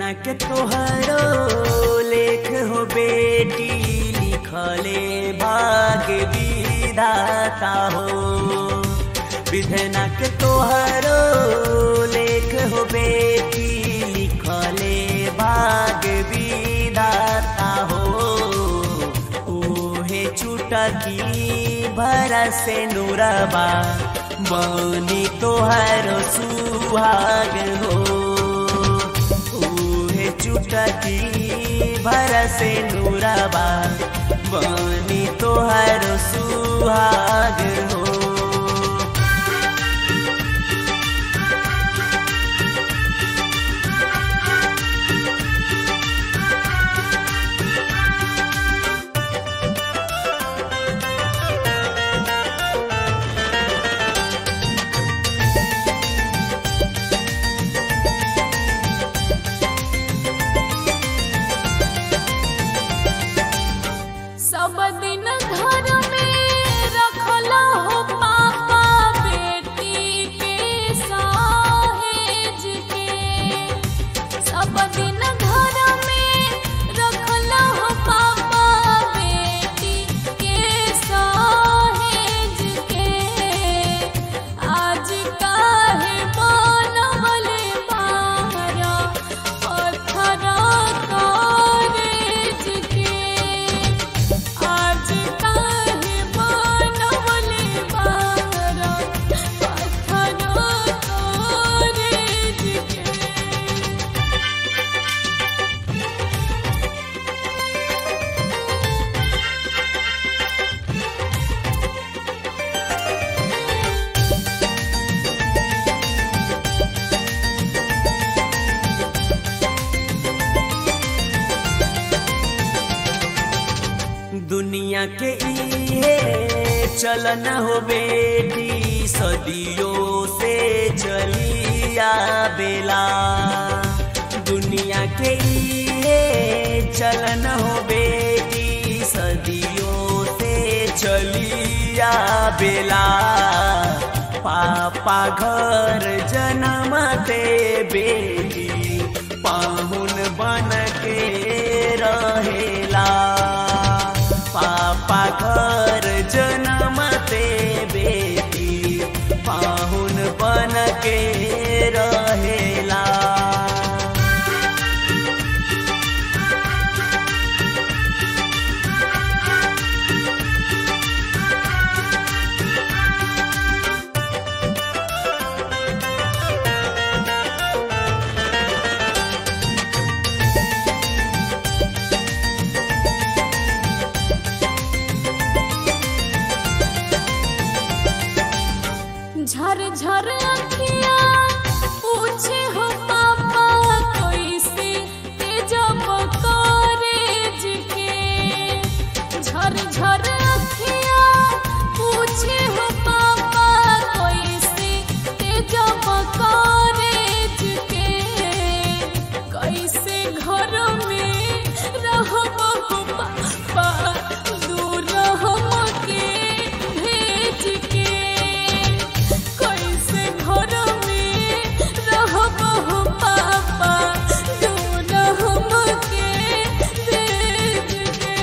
विधना के तोहरो लेख हो बेटी लिखले भाग्य विधाता हो विधना के तोहरो लेख हो बेटी लिखले भाग्य विधाता हो ओहे छुटकी भरा से नुरबा बनी तोहरो सुहाग हो उहे चुटकी भरा से नुरबा बनी तोहरो सुहाग हो सब दिन घर में रखला हो पापा बेटी के सहेज के सब दिन घर में रखला हो पापा बेटी के सहेज के आज काहे बनवले बाहर पत्थर कॉलेज के आज काहे बनवले बाहर पत्थर कॉलेज के दुनिया के इहे चलन हो बेटी सदियों से चलिया बेला दुनिया के इहे चलन हो बेटी सदियों से चलिया बेला पापा घर जन्मते बेटी पाहुन बन के रहेला पापा घर जन्मते बेटी पाहुन बन के रहेला झर झर अखिया पूछे हो पापा कैसे तेजब कॉलेज के झर झर अखिया पूछे हो पापा कैसे तेजब कॉलेज के कैसे घर में रहब हो पापा दूर हमके भेज के कैसे घर में रहब हो पापा दूर हमके भेज के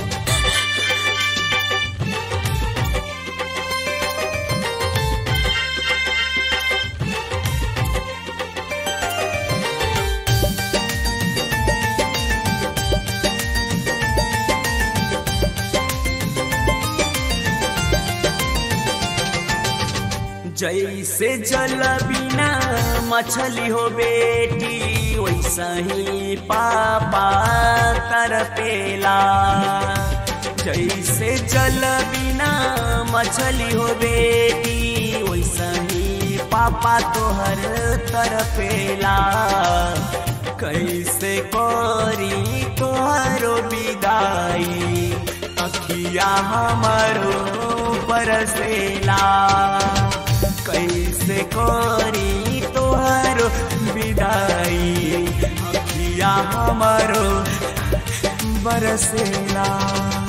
जैसे जल बिना मछली हो बेटी वैसा ही पापा तरपेला जैसे जल बिना मछली हो बेटी वैसा ही पापा तोहर तरपेला कैसे करी तोहरो विदाई अखिया हमारो बरसेला कैसे करी तोहरो विदाई अखिया हमारो बरसेला